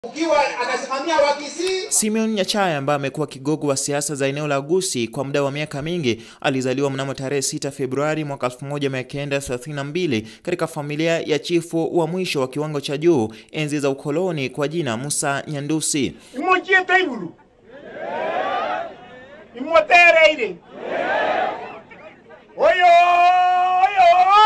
ukiwa anasimamia Wakisii. Simeon Nyachae ambaye amekuwa kigogo wa siasa za eneo la Gusii kwa muda wa miaka mingi alizaliwa mnamo tarehe 6 Februari mwaka 1932 katika familia ya chifu wa mwisho wa kiwango cha juu enzi za ukoloni kwa jina Musa Nyandusi. imuchiete iguru imutereire oyo oyo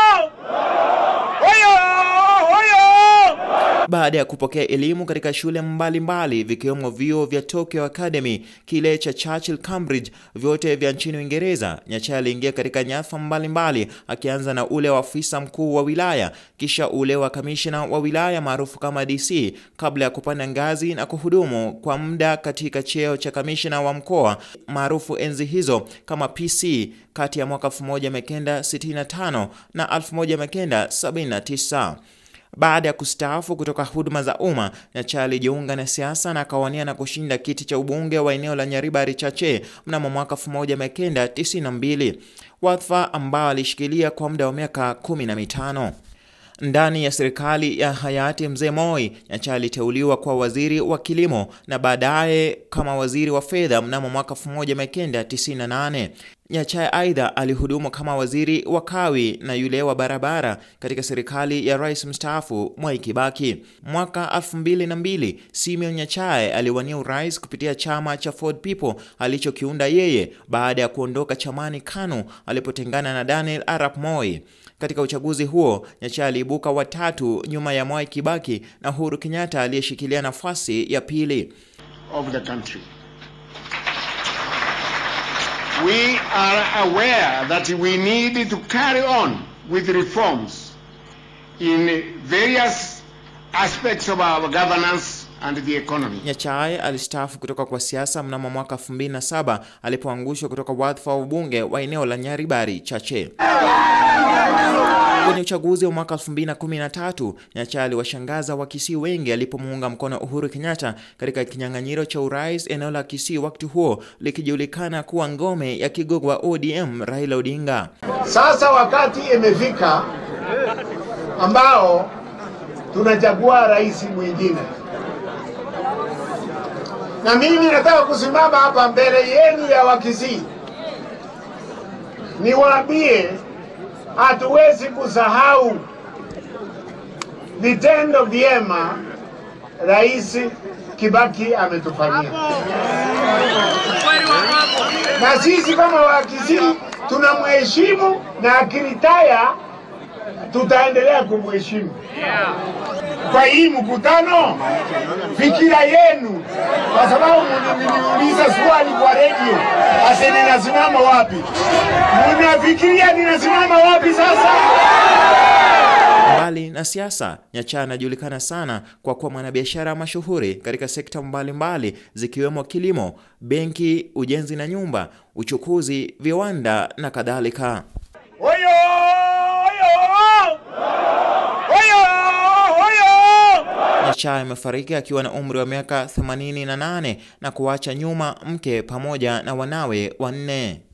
oyo oyo Baada ya kupokea elimu katika shule mbalimbali vikiwemo vyuo vya Tokyo Academy, kile cha Churchill Cambridge, vyote vya nchini Uingereza, Nyachae aliingia katika nyadhifa mbalimbali, akianza na ule wa afisa mkuu wa wilaya, kisha ule wa kamishna wa wilaya maarufu kama DC, kabla ya kupanda ngazi na kuhudumu kwa muda katika cheo cha kamishna wa mkoa maarufu enzi hizo kama PC kati ya mwaka 1965 na 1979. Baada ya kustaafu kutoka huduma za umma, Nyachae alijiunga na siasa na akawania na kushinda kiti cha ubunge wa eneo la Nyaribari Chache mnamo mwaka 1992, wadhifa ambao alishikilia kwa muda wa miaka kumi na mitano. Ndani ya serikali ya hayati Mzee Moi, Nyachae aliteuliwa kwa waziri wa kilimo na baadaye kama waziri wa fedha mnamo mwaka 1998. Nyachae aidha alihudumu kama waziri wa kawi na yule wa barabara katika serikali ya rais mstaafu Mwai Kibaki. Mwaka 2002 Simeon Nyachae aliwania urais kupitia chama cha Ford People alichokiunda yeye baada ya kuondoka chamani KANU alipotengana na Daniel Arap Moi. Katika uchaguzi huo Nyachae aliibuka watatu nyuma ya Mwai Kibaki na Uhuru Kenyatta aliyeshikilia nafasi ya pili. of the country. We are aware that we need to carry on with reforms in various aspects of our governance and the economy. Nyachae alistaafu kutoka kwa siasa mnamo mwaka 2007 alipoangushwa kutoka wadhifa wa ubunge wa eneo la Nyaribari Chache. Kwenye uchaguzi wa mwaka 2013, Nyachae aliwashangaza Wakisii wengi alipomuunga mkono Uhuru Kenyatta katika kinyang'anyiro cha urais eneo la Kisii, wakati huo likijulikana kuwa ngome ya kigogo wa ODM Raila Odinga. Sasa wakati imefika ambao tunachagua rais mwingine, na mimi nataka kusimama hapa mbele yenu ya Wakisii niwaambie, hatuwezi kusahau vitendo vyema Rais Kibaki ametufanyia, na sisi kama Wakisii tunamheshimu na akiritaya tutaendelea kumheshimu. Kwa hii mkutano, fikira yenu, kwa sababu mliniuliza swali kwa redio, ase ninasimama wapi? Mnafikiria ninasimama wapi sasa? Mbali na siasa, Nyachae anajulikana sana kwa kuwa mwanabiashara mashuhuri katika sekta mbalimbali zikiwemo kilimo, benki, ujenzi na nyumba, uchukuzi, viwanda na kadhalika. oyo oyo oyo oyo Nyachae amefariki akiwa na umri wa miaka 88 na kuacha nyuma mke pamoja na wanawe wanne.